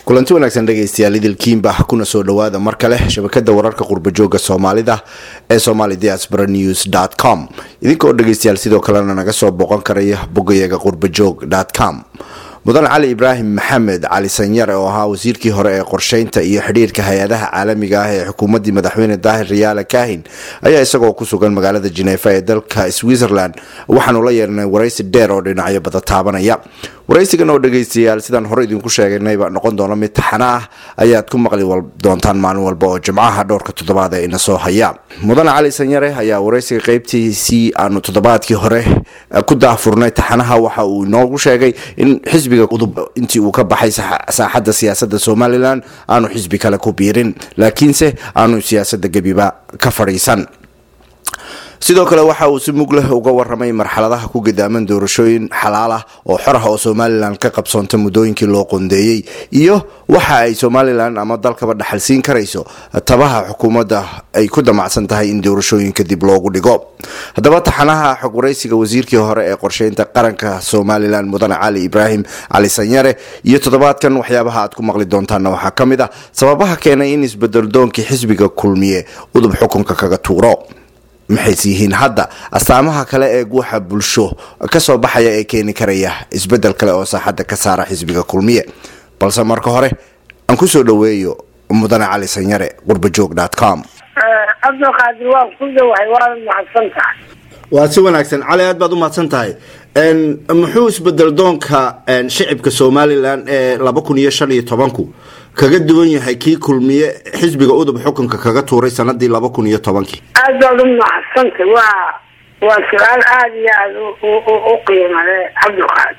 kulanti wanaagsan dhegaystayaal idilkiinba kuna soo dhowaada mar kale shabakada wararka qurbajooga soomaalida ee somali diaspora news com idinkoo dhegaystayaal sidoo kalena naga soo booqan karaya bogayaga qurbajoog com mudan cali ibraahim maxamed cali sanyare oo ahaa wasiirkii hore ee qorsheynta iyo xidhiirka hay-adaha caalamiga ah ee xukuumaddii madaxweyne daahir riyaale kahin ayaa isagoo ku sugan magaalada jineefa ee dalka switzerland waxaanu la yeernay waraysi dheer oo dhinacyo bada taabanaya waraysigan oo dhegaystayaal sidaan hore idinku sheegaynayba noqon doona mid taxana ah ayaad ku maqli doontaan maalin walba oo jimcaha dhowrka toddobaad ee ina soo haya mudan cali sanyare ayaa waraysiga qeybtiisii aanu toddobaadkii hore ku daahfurnay taxanaha waxa uu inoogu sheegay in xisbiga udub intii uu ka baxay saaxadda siyaasada somalilan aanu xisbi kale ku biirin laakiinse aanu siyaasada gebiba ka fadhiisan sidoo kale waxa uu si mug leh uga waramay marxaladaha ku gadaaman doorashooyin xalaal ah oo xor ah oo somalilan ka qabsoonta muddooyinkii loo qondeeyey iyo waxa ay somalilan ama dalkaba dhaxalsiin karayso tabaha xukuumadda ay ku damacsan tahay in doorashooyinka dib loogu dhigo haddaba taxanaha xog waraysiga wasiirkii hore ee qorsheynta qaranka somalilan mudane cali ibraahim cali sanyare iyo toddobaadkan waxyaabaha aad ku maqli doontaana waxaa ka mid ah sababaha keenay in isbedeldoonkii xisbiga kulmiye udub xukunka kaga tuuro maxays yihiin hadda astaamaha kale ee guuxa bulsho kasoo baxaya ee keeni karaya isbedel kale oo saaxadda ka saara xisbiga kulmiye balse marka hore aan kusoo dhaweeyo mudane cali sanyare qurbajoog com cabdilqaadir waan ku dhawahay waana mahadsan tahay waa si wanaagsan cali aad baad u mahadsan tahay muxuu isbedel doonka shicibka somalilan ee laba kun iyo shan iyo tobanku kaga duwan yahay kii kulmiye xisbiga udub xukunka kaga tuuray sanadii laba kun iyo tobankii aad baad u mahadsantay waa waa su-aal aada iyo aada u qiimale cabdilqaadir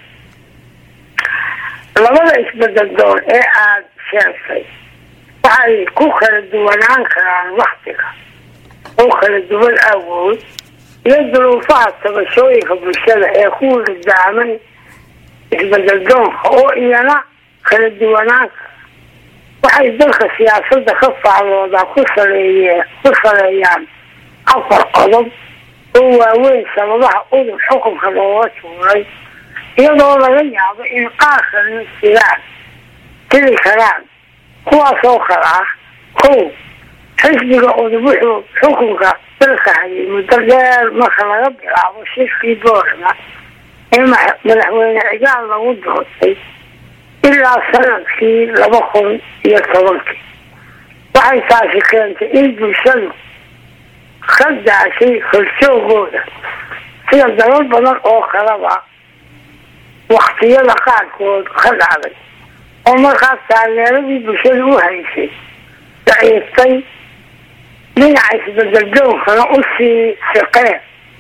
labada isbedel doon ee aada sheegtay waxay ku kala duwanaan karaan waktiga oo kala duwan awood iyo duruufaha tabashooyinka bulshada ee ku wadadaaman isbedel doonka oo iyana kala duwanaanka waxay dalka siyaasada ka faalloodaa ku saleeye ku saleeyaan afar qodob oo waaweyn sababaha udub xukunka looga tuuray iyadoo laga yaabo in qaar kalena jiraan tiri karaan kuwaas oo kale ah kow xisbiga udub wuxuu xukunka dalka hayay muddo dheer marka laga bilaabo shirkii boorama ee madaxweyne cigaal lagu doortay ilaa sanadkii laba kun iyo tobankii waxay taasi keentay in bulshadu ka daashay horjoogooda sida dalal badan oo kaleba waktiyada qaarkood ka dhacday oo markaas taageeradii bulshada u haysay daciiftay dhinaca isbedel doonkana usii siqeen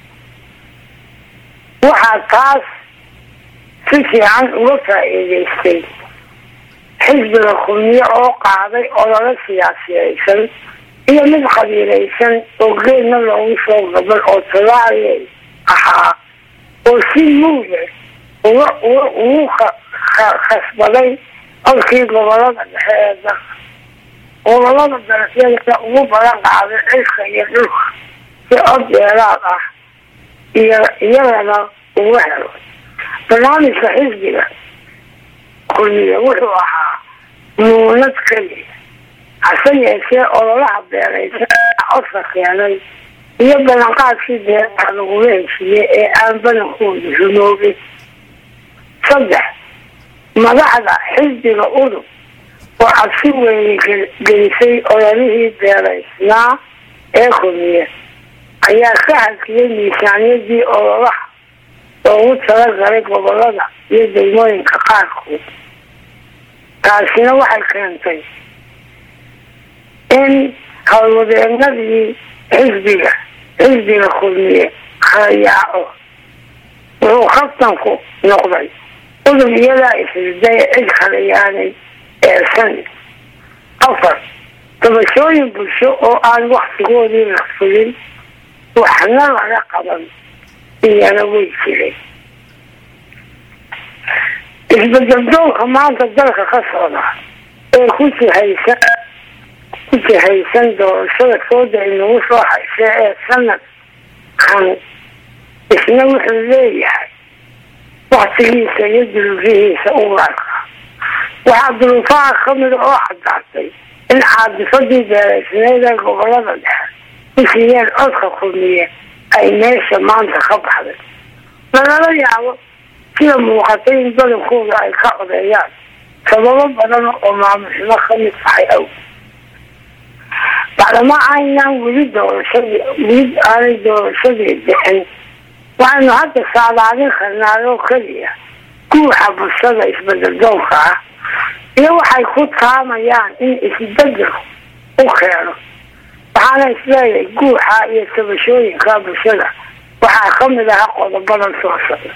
waxaa taas si fiican uga faa-iideystay xisbiga kulmiye oo qaaday ololo siyaasiyeysan iyo mid qabiilaysan oo geedna loogu soo gabal oo talaaliya ahaa oo si muuda uga uga ugu khasbaday codkii gobolada dhexe ee dalka gobolada darafyada ugu badan qaaday cirka iyo dhulka si cod dheeraad ah iyo iyagana ugu helo barnaamijka xisbiga kulmiye wuxuu ahaa muunad keliya hase yeeshee ololaha beeraysa codka keenay iyo ballanqaadkii beeraha lagula heshiiyey ee aan badankooda rumoobin saddex madaxda xisbiga udub oo cabsi weyne gelisay ololihii beeraysnaa ee kulmiye ayaa ka hadliyay miisaaniyadii ololaha loogu talagalay gobolada iyo degmooyinka qaarkood taasina waxay keentay in howlwadeenadii xisbiga xisbiga kulmiye kala yaaco wuxuu kabtanku noqday udub iyadaa isriday cid kala yaanay eersan afar dabashooyin bulsho oo aan waktigoodii la fulin waxna laga qaban iyana way jiray isbedel doonka maanta dalka ka socda ee ku jihaysan ku jihaysan doorashada sooda inagu soo haysa ee sanadkan isna wuxuu leeyahay waktigiisa iyo duruufihiisa u arka waxaa duruufaha kamida oo cadaatay in caadifadii beeraysneed ee gobolada dhexe usiiyeen codka kulmiye ay meesha maanta ka baxday lagala yaabo sida muuqatay in badankooda ay ka codeeyaan sababo badan oo maamulxumo kamid tahay aw bacdama aynaan weli doorashadii weli aanay doorashadii dhicin waxaynu hadda saadaadin karnaa oo keliya guuxa bulshada isbedel doonka ah iyo waxay ku taamayaan in isbedel u keeno waxaana isleeyahay guuxa iyo tabashooyinka bulshada waxaa kamid aha qodobadan soo socda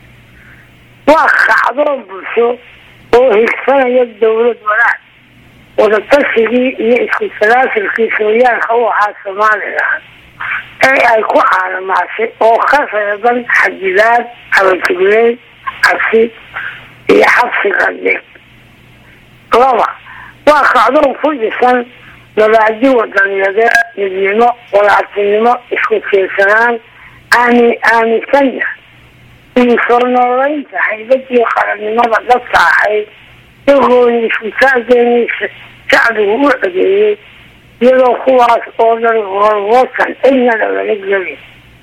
waa kacdoon bulsho oo higsanaya dowlad wanaag wadatassigii iyo isku salaasilkii sooyaalka u ahaa somalilan ee ay ku caalamaashay oo ka reeban xadidaad abajugleyn cabsi iyo xabsiga dhig laba waa kacdoon ku dhisan nabaadi wadaniyadeed midnimo walaartinimo isku tiirsanaan aami aaminsanya iyo soo nooleynta haybadii qarannimada dadka ahayd iyagooni isku-taageenii shacbigu u codeeyey iyadoo kuwaas oo dhan horwasan cidna lagala gelin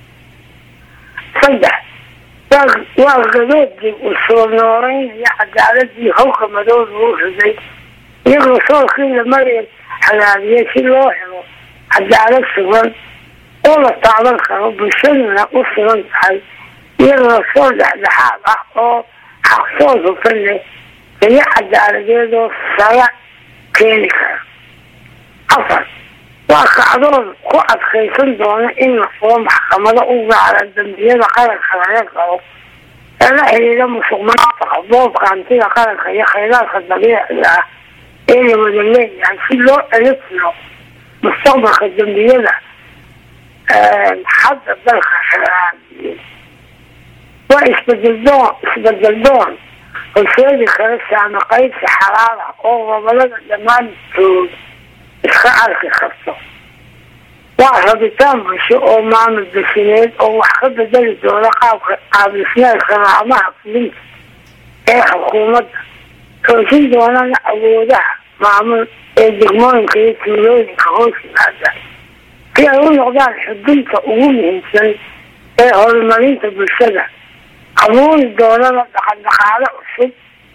saddex waa gadoodii u soo nooleynaya cadaaladii hawka madow lagu riday iyagoo soolkii lamari hagaagiyay si loo helo cadaalad sugan oo la taaban karo bulshaduna u sugan tahay iyadoo soo dhexdhexaad ah oo xaqsood hufan leh iyo cadaaladeedoo sala keeni kara afar waa kacdoon ku adkaysan doona in la furo maxkamado u gaara dambiyada qaranka laga qabo ee la xidhiidha musuq maasuqa boobka hantida qaranka iyo khayraadka dabiiciga ah ee la wada leeyahay si loo elitiro mustaqbalka dambiyada hadda dalka xeeraaniyey waa isbedel doon isbedel doon horseedi kara saama qaybsi xalaala oo gobolada dhammaantood iska arki karto waa rabitaan bulsho oo maamul desineed oo wax ka bedeli doona qaabka qaabdhismeedka laamaha fulinta ee xukuumadda toosin doonana awoodaha maamul ee degmooyinka iyo tuulooyinka hoos yimaada si ay u noqdaan xudunta ugu muhiimsan ee horumarinta bulshada abuuri doonana dhaqan dhaqaalo cusub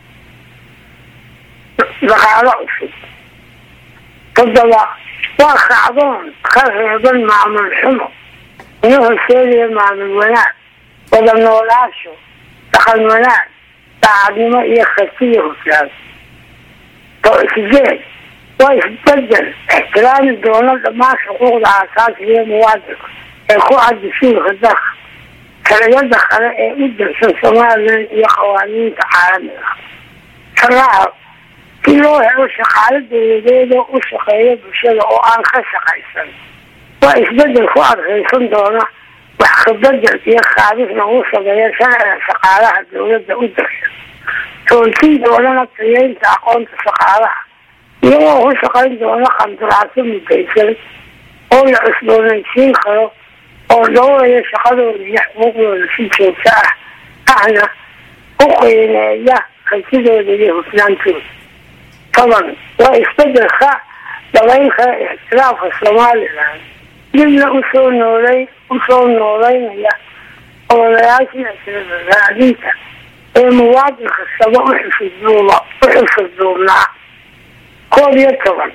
dhaqaalo cusub toddoba waa kacdoon ka reeban maamul xumo ina horseedaya maamul wanaag wada noolaasho dhaqan wanaag daacadnimo iyo kartiya huflaan sideed waa isbedel ixtiraami doona dhammaan xuquuqda aasaasiga ee muwaadinka ee ku caddi siilka dalka sharciyada kale ee u dirsan somalilan iyo qawaaniinta caalamiga saraaca si loo helo shaqaalo dowladeed oo u shaqeeya bulshada oo aan ka shaqaysan waa isbedel ku adkaysan doona wax kabedel iyo kaabis lagu sameeya sharciga shaqaalaha dowladda u dirsan toolsin doonana tayeynta aqoonta shaqaalaha iyagoo ku shaqayn doona qandaraasyo mudaysan oo la cusboonaysiin karo oo dhowraya shaqadooda iyo xuquuqdooda si joogto ah ahna u qiimeeya kartidooda iyo hufnaantooda toban waa isbedelka dhabayn kara ixtiraafka somalilan dibna usoo noolay usoo nooleynaya ololayaashii raadinta ee muwaadin kastaba uxusuduuba uxusuduubnaa koob iyo toban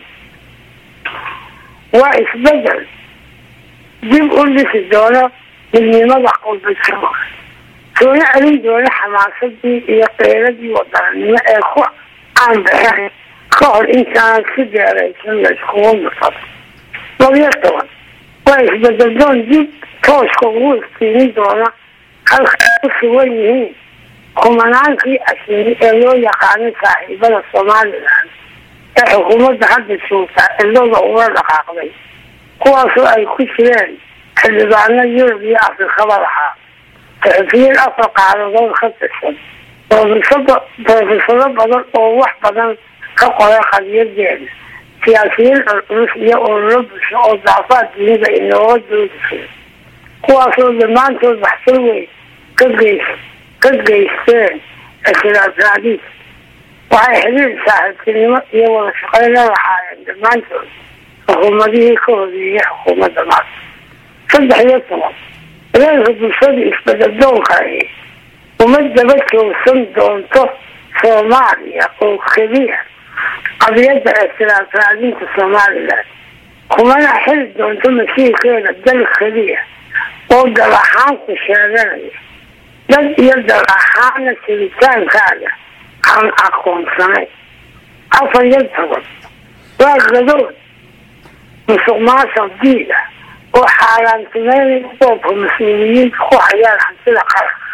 waa isbedel dib u dhisi doona midnimada qulbajiro soona celin doona xamaasadii iyo qeyradii wadaranimo ee ku caanbaxeen ka hor intaan si deeraysan la iskugu nufado labiyo toban waa isbedeldoon dib tooska ugu iftiimin doona halka ku sugan yihiin kumanaankii ashiri ee loo yaqaanay saaxiibada somalilan ee xukuumadda hadda joogta cidlada ula dhaqaaqday kuwaasoo ay ku jireen xildhibaano yurub iyo afrikaba lahaa saxufiyiin afar qaadadood ka tirsan brofesado badan oo wax badan ka qoray qadiyadeeda siyaasiyiin culculus iyo ururo bulsho oo daafaad dunida inooga doodi jira kuwaasoo dhammaantood waxtar weyn ka geys ka geysteen ictiraaf raadiis waxay xiriir saaxiibtinimo iyo wada shaqayn la lahaayeen dhammaantood xukuumadihii ka horeeyay xukuumadda maanta saddex iyo toban dareenka bulshada isbeddeldoonka ahi uma daba joogsan doonto soomaaliya oo keliya qadiyadda ictiraaf raadinta somalilan kumana xili doonto masiirkeeda dal keliya oo dal ahaanku sheeganaya dad iyo dal ahaana jiritaankaaga aan aqoonsanayn afar iyo toban waa gadood musuq maasuq diid ah oo xaaraantimeynaya boobka mas-uuliyiinta ku hayaan hantida qaranka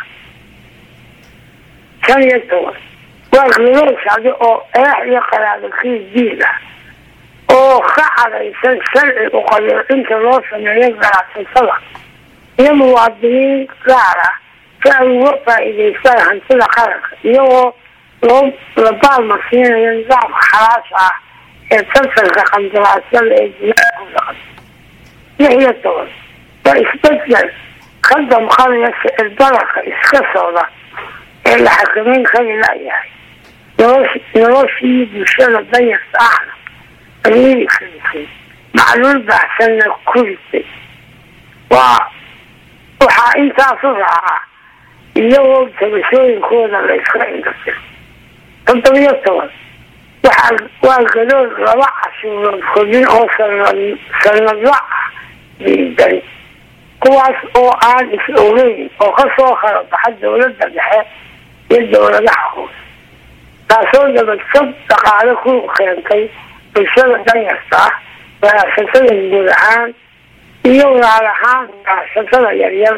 shan iyo toban waa gadood shacbi oo eex iyo qaraabakii diid ah oo ka cadaysan sharci uqayocinta loo sameeyo ganacsatada iyo muwaadiniin gaar ah si ay uga faa-iideystaan hantida qaranka iyagoo loo la baalmasiinayo nidaamka xalaasha ah ee tartanka qandaraasyada ee jilaku dhaqan lix iyo toban waa isbedel ka damqanaya sicir badarka iska socda ee la xakameyn kari layahay nolosh noloshii bulshada danyarta ahna ayay karisay macluul baxsanna ku ritay waa waxaa intaasu raaca iyagoo tabashooyinkooda la iska indhasay toddobiyo toban waxaa waa gadood laba cashuurood kordhin oo sanad sanadla ah diidan kuwaas oo aan is ogeyn oo kasoo kala baxa dowladda dhexe iyo dowladaha hoose taasoo dabadjab dhaqaale ku keentay bulshada danyarta ah ganacsatada guud ahaan iyo gaar ahaan ganacsatada yaryar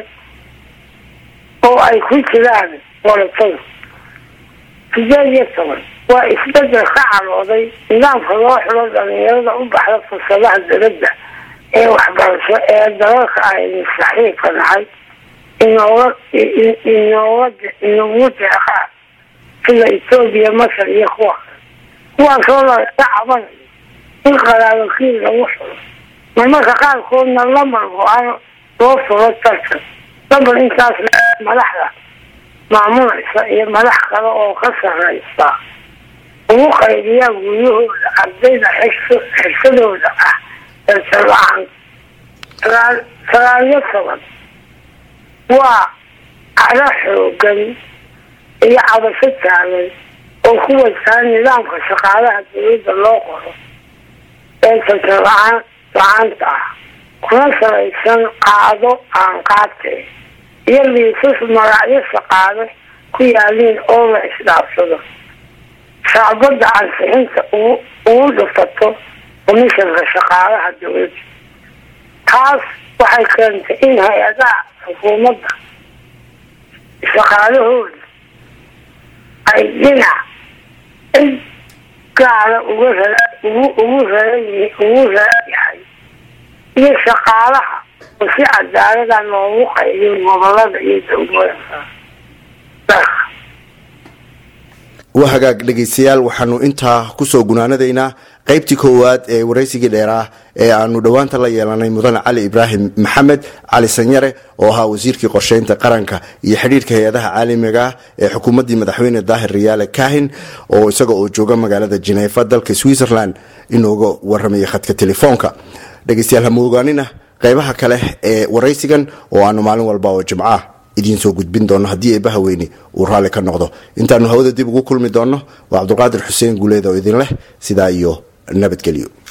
oo ay ku jiraan walatada sideed iyo toban waa isbedel ka calooday nidaamka loo xilo dhalinyarada u baxda fursadaha dowladda ee waxbarasho ee dalalka aynu saxiibka nahay inooga inooga inagu deeqaan sida etoobiya masar iyo kuwa kuwaasoo laga cabanayo in qaraabakiil lagu xulo marmarka qaarkoodna lamar go-aan loo furo tartan lamar intaas madaxda maamulaysa iyo madax kale oo ka sareysa ugu qaybiyaa guryahooda ardayda xirsadooda ah eertala-aan sagaaliyo toban waa cado xoogan iyo cabasho taagan oo ku wajahan nidaamka shaqaalaha dowladda loo qoro ee tartan la-aan la-aanta ah kuna salaysan qaado aan qaatee iyo liisas magacyo shaqaale ku yaaliin oo la isdhaafsado shacbadda ansixinta ugu dhufato komishanka shaqaalaha dowladda taas waxay keentay in hay-adaha xukuumadda shaqaalahooda ay dhinac cid gaara uga ra ugu ugu raran ugu raran yahay iyo shaqaalaha oo si cadaalada loogu qaybiyo gobolada iyo dowlooyinka dalka waa hagaag dhegaystayaal waxaanu intaa kusoo gunaanadaynaa qaybtii koowaad ee waraysigii dheeraah ee aanu dhowaanta la yeelanay mudane cali ibraahim maxamed cali sanyare oo ahaa wasiirkii qorsheynta qaranka iyo xidhiirka hay-adaha caalamiga ah ee xukuumaddii madaxweyne daahir riyaale kahin oo isaga oo jooga magaalada jineefa dalka switzerland inooga waramaya khadka telefoonka dhegaystayaal hama ogaanina qaybaha kale ee waraysigan oo aanu maalin walba oo jimco ah idiin soo gudbin doono haddii eebbaha weyni uu raalli ka noqdo intaanu hawada dib ugu kulmi doonno waa cabdulqaadir xuseen guuleed oo idin leh sidaa iyo nabadgelyo